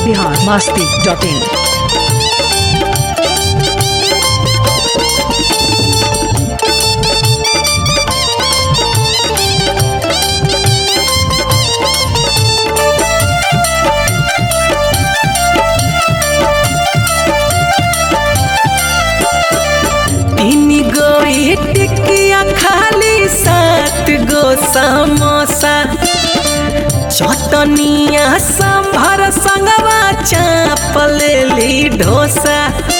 Bihar Masti dot in तीन गो टिकिया खाली सात गो समोसा चटनिया संभर संगवा चाप लेली ढोसा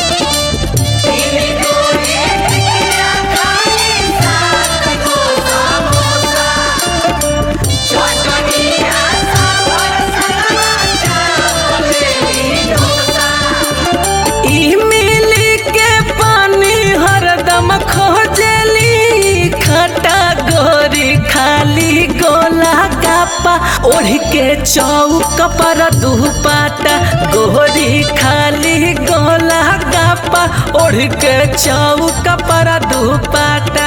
इमली के पानी हरदम खोजली खटा गोरी खाली गोला कापा ओढ़ के चौक पर दुपाटा गोरी खाली गोला कापा ओढ़ के चौक पर दुपाटा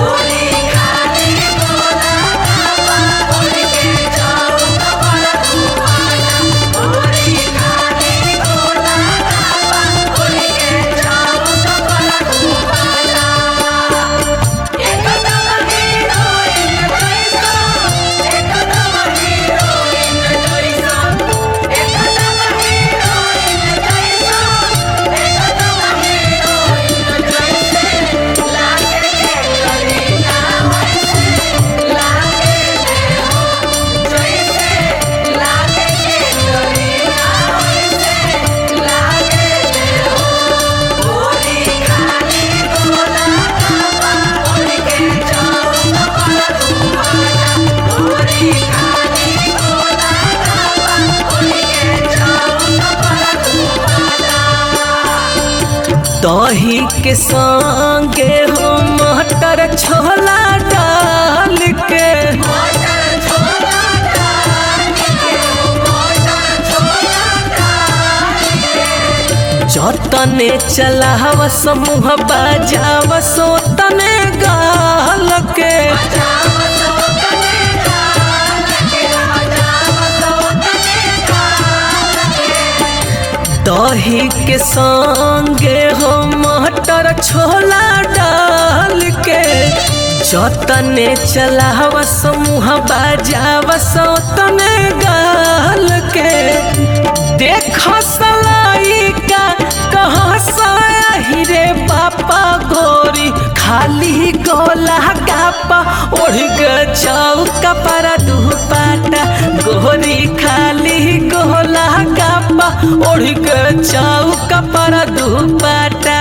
दही के संगे हो मटर छोला डाल के जतने चलाव समूह बजाव सोतने गाल के दही के संगे हो मटर छोला डाल के जतने चलाव समूह बजाव सोतने गाल के देख सलाई का कहाँ साही रे पापा गोरी खाली गोला गापा ओढ़ के चौक पर दुपाटा गोरी खाली गोला गापा ओढ़ के चौक पर दुपाटा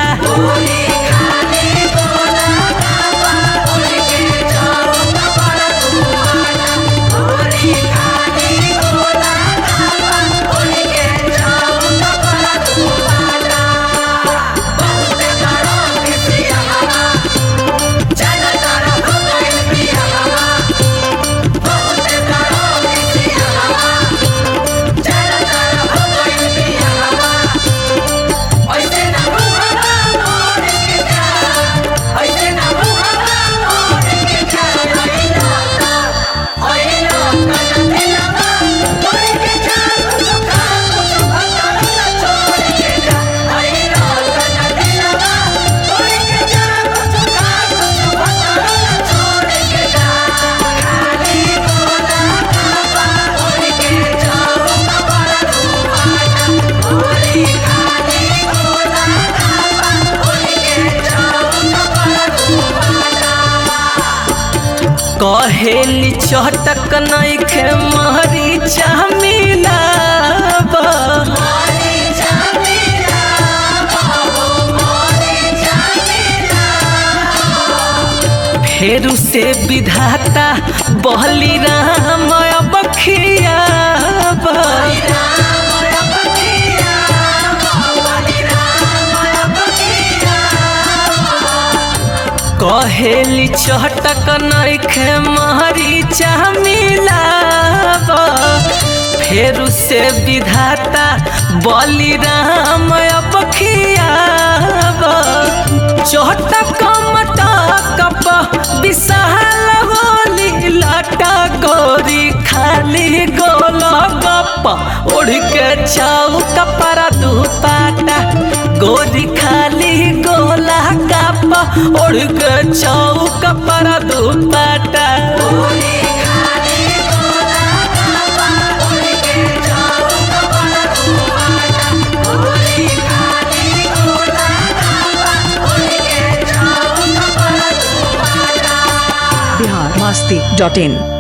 कहेली चटक नइखे महरी मिलाब फेरू से विधाता बहली राम अब खियाब कहेली चटक नइखे महरी मिलाब फेरू से विधाता बली राम अब खियाब चटक मटक विशाल होली लाटा गोरी खाली गोल गप्पा ओढ़ ओढ़ के चौक पर दुपाटा गोरी खाली गोला काप ओढ़ के चौक पर दुपाटा बिहार मस्ती डॉट इन